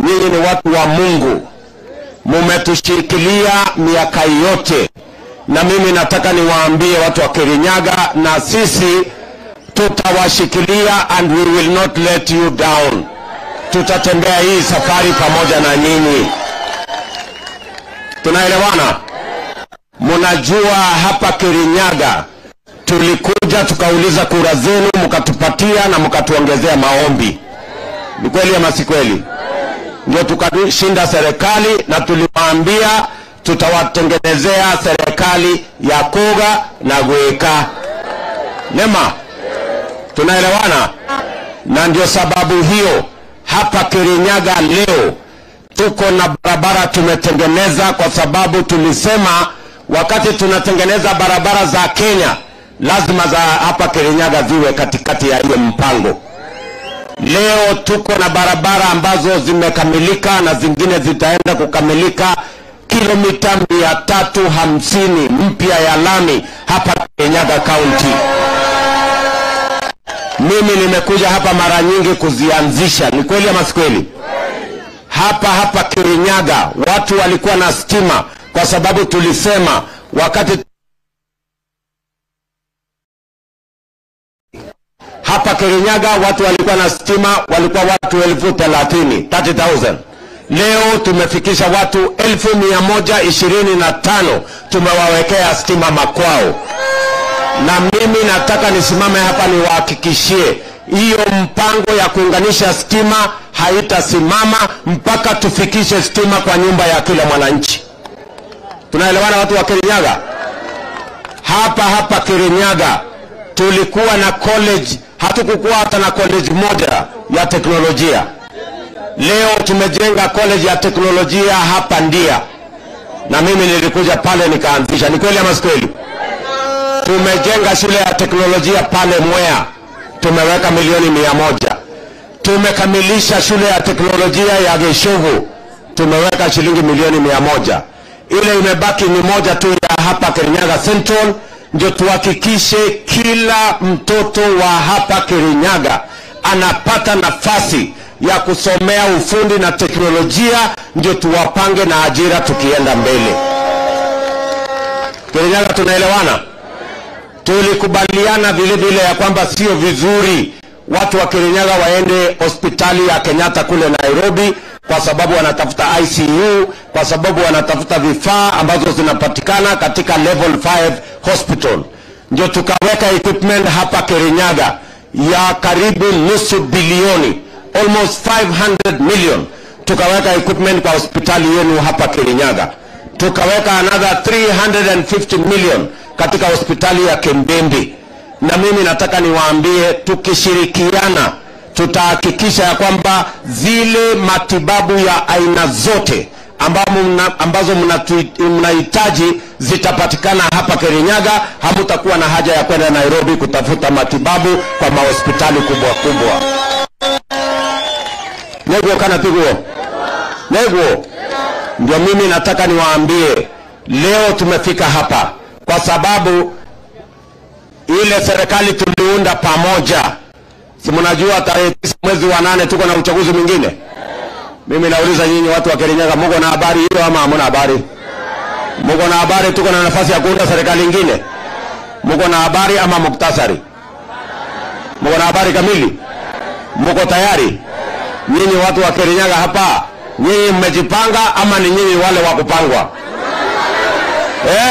nyinyi ni watu wa Mungu, mumetushikilia miaka yote, na mimi nataka niwaambie watu wa Kirinyaga, na sisi tutawashikilia and we will not let you down. Tutatembea hii safari pamoja na nyinyi. Tunaelewana? Mnajua hapa Kirinyaga tulikuja tukauliza kura zenu, mkatupatia na mkatuongezea maombi. Ni kweli ama si kweli? Ndio tukashinda serikali na tuliwaambia tutawatengenezea serikali ya Koga na Gweka. Nema, tunaelewana? Na ndio sababu hiyo hapa Kirinyaga leo tuko na barabara tumetengeneza, kwa sababu tulisema wakati tunatengeneza barabara za Kenya lazima za hapa Kirinyaga ziwe katikati ya hiyo mpango. Leo tuko na barabara ambazo zimekamilika na zingine zitaenda kukamilika, kilomita mia tatu hamsini mpya ya lami hapa Kirinyaga County. Mimi nimekuja hapa mara nyingi kuzianzisha, ni kweli ama si kweli? Hapa hapa Kirinyaga watu walikuwa na stima, kwa sababu tulisema wakati hapa Kirinyaga watu walikuwa na stima, walikuwa watu elfu thelathini 30,000. Leo tumefikisha watu elfu mia moja ishirini na tano tumewawekea stima makwao, na mimi nataka nisimame hapa niwahakikishie hiyo mpango ya kuunganisha stima haitasimama mpaka tufikishe stima kwa nyumba ya kila mwananchi. Tunaelewana watu wa Kirinyaga? Hapa hapa Kirinyaga tulikuwa na college, hatukukuwa hata na college moja ya teknolojia. Leo tumejenga college ya teknolojia hapa Ndia, na mimi nilikuja pale nikaanzisha. Ni kweli ama si kweli? Tumejenga shule ya teknolojia pale Mwea, tumeweka milioni mia moja. Tumekamilisha shule ya teknolojia ya Geshovu, tumeweka shilingi milioni mia moja. Ile imebaki ni moja tu ya hapa Kirinyaga Central, ndio tuhakikishe kila mtoto wa hapa Kirinyaga anapata nafasi ya kusomea ufundi na teknolojia, ndio tuwapange na ajira tukienda mbele. Kirinyaga, tunaelewana? Tulikubaliana vile vile ya kwamba sio vizuri watu wa Kirinyaga waende hospitali ya Kenyatta kule Nairobi kwa sababu wanatafuta ICU, kwa sababu wanatafuta vifaa ambazo zinapatikana katika level 5 hospital. Ndio tukaweka equipment hapa Kirinyaga ya karibu nusu bilioni, almost 500 million, tukaweka equipment kwa hospitali yenu hapa Kirinyaga. Tukaweka another 350 million katika hospitali ya Kembembe, na mimi nataka niwaambie, tukishirikiana tutahakikisha ya kwamba zile matibabu ya aina zote ambamo mna, ambazo mnatu- mnahitaji zitapatikana hapa Kirinyaga. Hamutakuwa na haja ya kwenda Nairobi kutafuta matibabu kwa mahospitali kubwa kubwa. Neguo kana tiguo neguo, ndio mimi nataka niwaambie leo tumefika hapa kwa sababu ile serikali tuliunda pamoja si mnajua tarehe tisa mwezi wa nane tuko na uchaguzi mwingine. Mimi nauliza nyinyi watu wa Kirinyaga, muko na habari hiyo ama hamuna habari? Muko na habari tuko na nafasi ya kuunda serikali ingine? Muko na habari ama muktasari? Muko na habari kamili? Muko tayari? Nyinyi watu wa Kirinyaga hapa, nyinyi mmejipanga ama ni nyinyi wale wa kupangwa eh?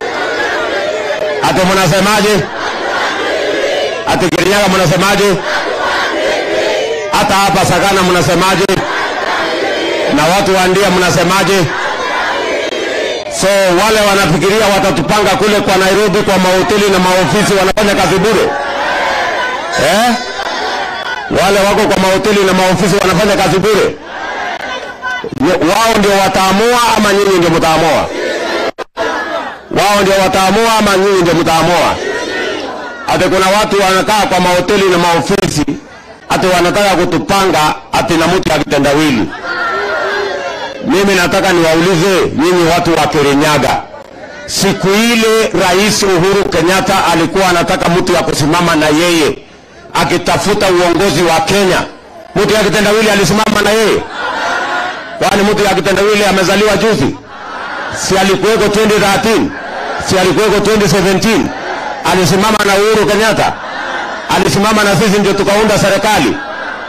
Ate mnasemaje? Ati Kirinyaga mnasemaje? Hata hapa Sagana mnasemaje? Na watu wa Ndia mnasemaje? So wale wanafikiria watatupanga kule kwa Nairobi kwa mahoteli na maofisi wanafanya kazi bure eh? Wale wako kwa mahoteli na maofisi wanafanya kazi bure, wao ndio wataamua ama nyinyi ndio mtaamua? Wao ndio wataamua ama nyinyi ndio mtaamua? Ati kuna watu wanakaa kwa mahoteli na maofisi, ati wanataka kutupanga ati na mtu ya kitendawili. Mimi nataka niwaulize nyinyi watu wa Kirinyaga, siku ile Rais Uhuru Kenyatta alikuwa anataka mtu ya kusimama na yeye akitafuta uongozi wa Kenya, mtu ya kitendawili alisimama na yeye? Kwani mtu ya kitendawili amezaliwa juzi? Si alikuweko 2013? Si alikuweko 2017? Alisimama na Uhuru Kenyatta, alisimama na sisi ndio tukaunda serikali.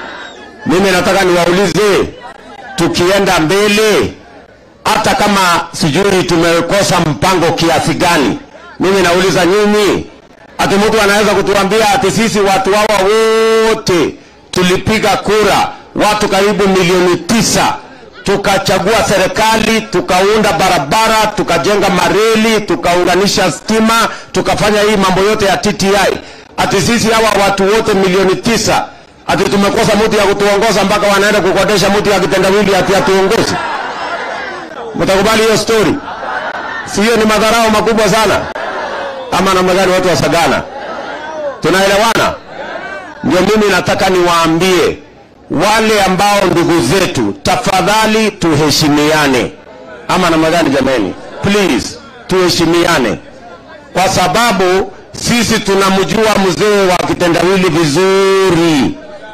Mimi nataka niwaulize, tukienda mbele, hata kama sijui tumekosa mpango kiasi gani, mimi nauliza nyinyi, ati mtu anaweza kutuambia ati sisi watu hawa wote tulipiga kura, watu karibu milioni tisa tukachagua serikali, tukaunda barabara, tukajenga mareli, tukaunganisha stima, tukafanya hii mambo yote ya TTI. Ati sisi hawa watu wote milioni tisa, ati tumekosa mtu ya kutuongoza mpaka wanaenda kukodesha mtu ya kitendawili ati atuongozi? Mtakubali hiyo story? Si hiyo ni madharau makubwa sana? Ama namna gani, watu wa Sagana? Tunaelewana? Ndio mimi nataka niwaambie wale ambao ndugu zetu, tafadhali tuheshimiane. Ama namna gani jamani? Please tuheshimiane, kwa sababu sisi tunamjua mzee wa kitendawili vizuri.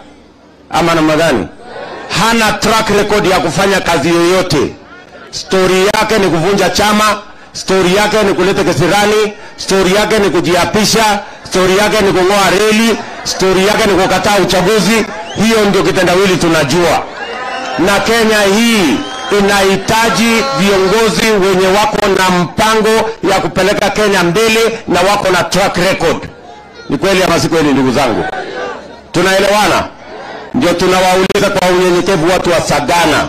Ama namna gani? Hana track record ya kufanya kazi yoyote. Stori yake ni kuvunja chama, stori yake ni kuleta kisirani, stori yake ni kujiapisha, stori yake ni kung'oa reli, stori yake ni kukataa uchaguzi. Hiyo ndio kitendawili tunajua, na Kenya hii inahitaji viongozi wenye wako na mpango ya kupeleka Kenya mbele na wako na track record. Ni kweli ama si kweli, ndugu zangu? Tunaelewana? Ndio tunawauliza kwa unyenyekevu watu wa Sagana,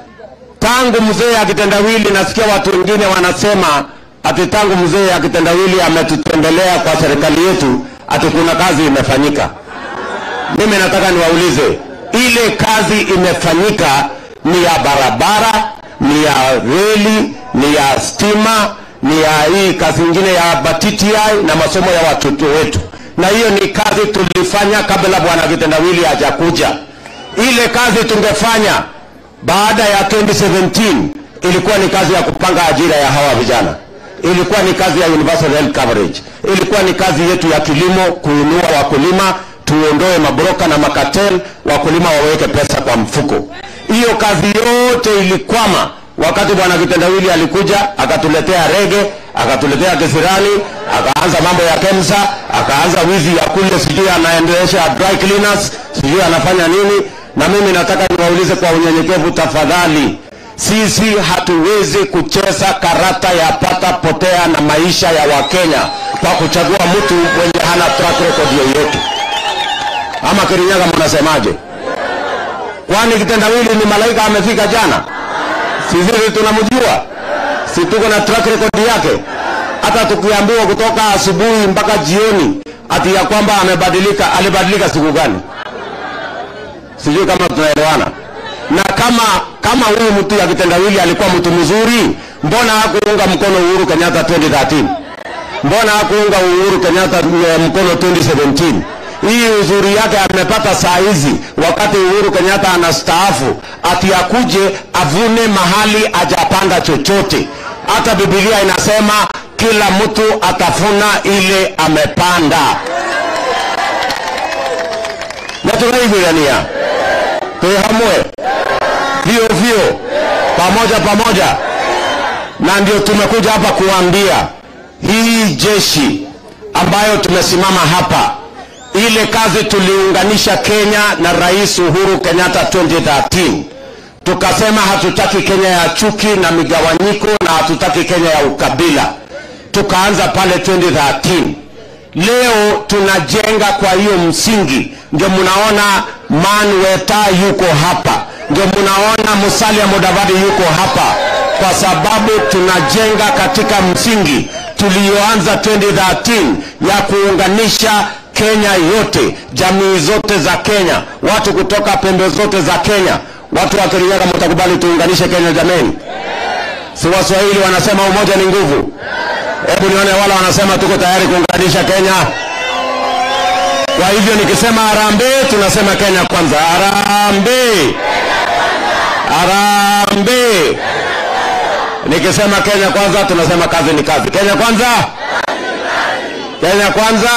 tangu mzee akitendawili, nasikia watu wengine wanasema ati tangu mzee akitendawili ametutembelea kwa serikali yetu, ati kuna kazi imefanyika. Mimi nataka niwaulize, ile kazi imefanyika ni ya barabara, ni ya reli, ni ya stima, ni ya hii kazi ingine ya BTTI na masomo ya watoto wetu, na hiyo ni kazi tulifanya kabla bwana kitendawili hajakuja. Ile kazi tungefanya baada ya 2017 ilikuwa ni kazi ya kupanga ajira ya hawa vijana, ilikuwa ni kazi ya universal health coverage, ilikuwa ni kazi yetu ya kilimo, kuinua wakulima, tuondoe mabroka na makatel, wakulima waweke pesa kwa mfuko. Hiyo kazi yote ilikwama wakati bwana kitendawili alikuja akatuletea rege, akatuletea kisirani, akaanza mambo ya KEMSA, akaanza wizi ya kule, sijui anaendelesha dry cleaners, sijui anafanya nini. Na mimi nataka niwaulize kwa unyenyekevu, tafadhali, sisi hatuwezi kucheza karata ya pata potea na maisha ya Wakenya kwa kuchagua mtu mwenye hana track record yoyote. Ama Kirinyaga, mnasemaje? Kwani kitendawili ni malaika amefika jana? Si sisi tunamjua, si tuko na track record yake? Hata tukiambiwa kutoka asubuhi mpaka jioni ati ya kwamba amebadilika, alibadilika siku gani? Sijui kama tunaelewana. Na kama kama huyu mtu ya kitendawili alikuwa mtu mzuri, mbona hakuunga mkono Uhuru Kenyatta 2013? Mbona hakuunga Uhuru Kenyatta eh, mkono 2017? Hii uzuri yake amepata saa hizi, wakati Uhuru Kenyatta anastaafu, ati akuje avune mahali ajapanda chochote. Hata Biblia inasema kila mtu atafuna ile amepanda. na tunaivigania tuwe hamwe vio vio pamoja pamoja, na ndio tumekuja hapa kuambia hii jeshi ambayo tumesimama hapa ile kazi tuliunganisha Kenya na Rais Uhuru Kenyatta 2013 tukasema hatutaki Kenya ya chuki na migawanyiko na hatutaki Kenya ya ukabila. Tukaanza pale 2013. Leo tunajenga kwa hiyo msingi, ndio mnaona Man Weta yuko hapa, ndio mnaona Musalia Mudavadi yuko hapa, kwa sababu tunajenga katika msingi tuliyoanza 2013 ya kuunganisha Kenya yote, jamii zote za Kenya, watu kutoka pembe zote za Kenya. Watu wa Kirinyaga, mtakubali tuunganishe Kenya jameni? Si Waswahili wanasema umoja ni nguvu? Hebu nione wala wanasema tuko tayari kuunganisha Kenya. Kwa hivyo nikisema harambee, tunasema Kenya kwanza. Harambee, harambee. Nikisema Kenya kwanza, tunasema kazi ni kazi. Kenya kwanza, Kenya kwanza.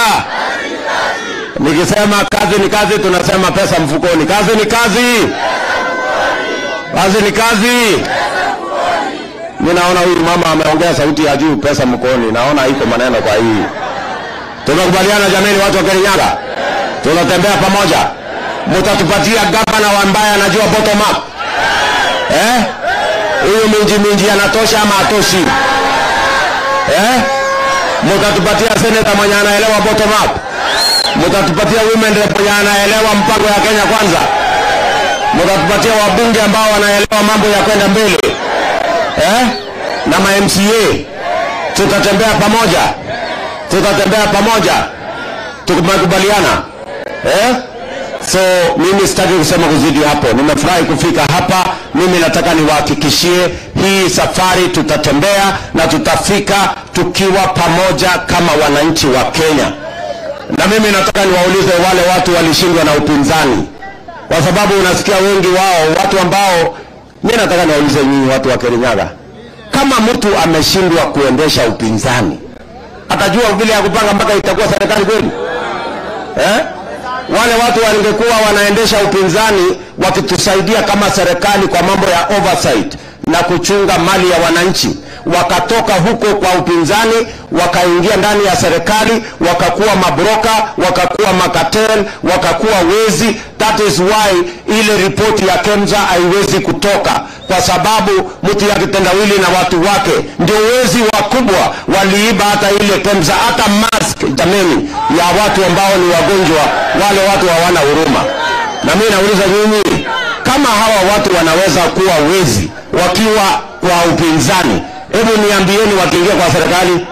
Nikisema kazi ni kazi, tunasema pesa mfukoni. Kazi ni kazi, Kazi ni kazi. Mimi naona huyu mama ameongea sauti ya juu, pesa mkoni. Naona iko maneno kwa hii. Tumekubaliana jameni, watu wa Kirinyaga, tunatembea pamoja. Mtatupatia gavana ambaye anajua bottom up eh? Huyu minji minji anatosha ama atoshi eh? Mtatupatia seneta mwenye anaelewa bottom up, mtatupatia women rep mwenye anaelewa mpango ya Kenya kwanza, mtatupatia wabunge ambao wanaelewa mambo ya kwenda mbele eh? na ma MCA tutatembea pamoja, tutatembea pamoja, tumekubaliana eh? So mimi sitaki kusema kuzidi hapo. Nimefurahi kufika hapa. Mimi nataka niwahakikishie hii safari tutatembea na tutafika tukiwa pamoja kama wananchi wa Kenya. Na mimi nataka niwaulize wale watu walishindwa na upinzani, kwa sababu unasikia wengi wao watu ambao, mimi nataka niwaulize nyinyi watu wa Kirinyaga, kama mtu ameshindwa kuendesha upinzani, atajua vile ya kupanga mpaka itakuwa serikali kweli eh? wale watu wangekuwa wanaendesha upinzani wakitusaidia kama serikali kwa mambo ya oversight na kuchunga mali ya wananchi, wakatoka huko kwa upinzani wakaingia ndani ya serikali, wakakuwa mabroka, wakakuwa makatel, wakakuwa wezi. That is why ile ripoti ya KEMSA haiwezi kutoka kwa sababu mtu ya kitendawili na watu wake ndio wezi wakubwa, waliiba hata ile KEMSA, hata mask jameni, ya watu ambao ni wagonjwa, wale watu hawana huruma. Na mimi nauliza nyinyi, kama hawa watu wanaweza kuwa wezi wakiwa kwa upinzani, hebu niambieni, wakiingia kwa serikali,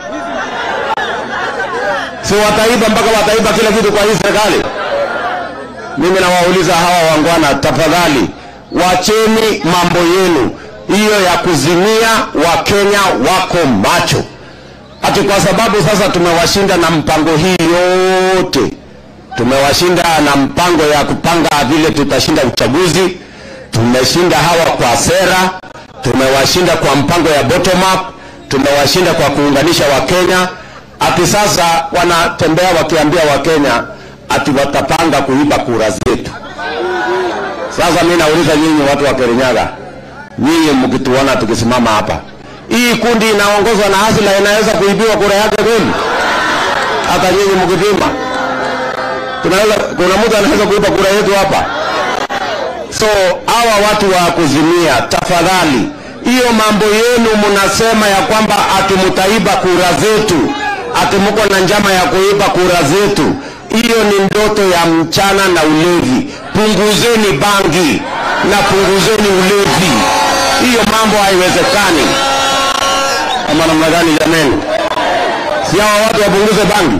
si wataiba mpaka wataiba kila kitu kwa hii serikali? Mimi nawauliza hawa wangwana, tafadhali wacheni mambo yenu hiyo ya kuzimia. Wakenya wako macho, ati kwa sababu sasa tumewashinda na mpango hii yote, tumewashinda na mpango ya kupanga vile tutashinda uchaguzi, tumeshinda hawa kwa sera, tumewashinda kwa mpango ya bottom up, tumewashinda kwa kuunganisha Wakenya. Ati sasa wanatembea wakiambia Wakenya ati watapanga kuiba kura zetu. Sasa mimi nauliza nyinyi watu wa Kirinyaga, nyinyi mkituona tukisimama hapa, hii kundi inaongozwa na Hasila inaweza kuibiwa kura yake kweli? Hata nyinyi mkipima, tunaweza, kuna mtu anaweza kuiba kura yetu hapa? So hawa watu wa kuzimia, tafadhali, hiyo mambo yenu mnasema ya kwamba ati mtaiba kura zetu, ati mko na njama ya kuiba kura zetu, hiyo ni ndoto ya mchana na ulevi. Punguzeni bangi na punguzeni ulevi, hiyo mambo haiwezekani. Ama namna gani jameni? Si hawa watu wapunguze bangi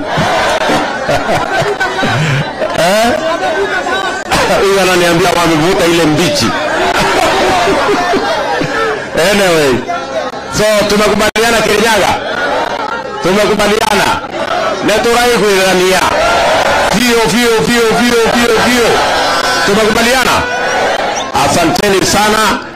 eh? Huyu ananiambia wamevuta ile mbichi anyway, so tumekubaliana Kirinyaga, tumekubaliana neturai kuigania vio vio vio vio vio vio, tumekubaliana. Asanteni sana.